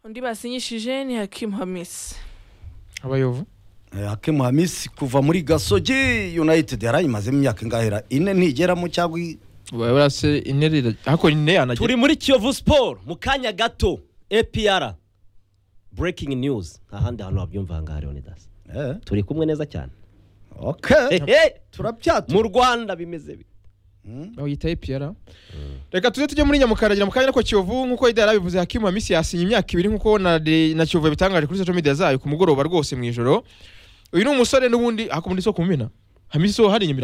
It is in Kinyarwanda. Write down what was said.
undi basinyishije ni hakimu hamisi abayovu Eh, Hakim Hamisi kuva muri Gasogi United yarayimazemo imyaka ingahera ine ntigeramo cyangwa i- barase ine hakora ine yanagera turi muri kiyovu siporo mu kanya gato apr breaking news ahandi hantu wabyumva aha ngaha leonidas eh, turi kumwe neza cyane okay Ehe, turabyatu mu rwanda bimeze bite bayita epiyara reka tuze tujye muri nyamukaragira mu kanya ko kiyovu nk'uko yari yarabivuze hakimu hamisi yasinye imyaka ibiri nk'uko na de- na kiyovu yabitangaje kuri social media zayo ku mugoroba rwose mu ijoro uyu ni umusore n'ubundi hakubundi so kumena hamisi so hari inyuma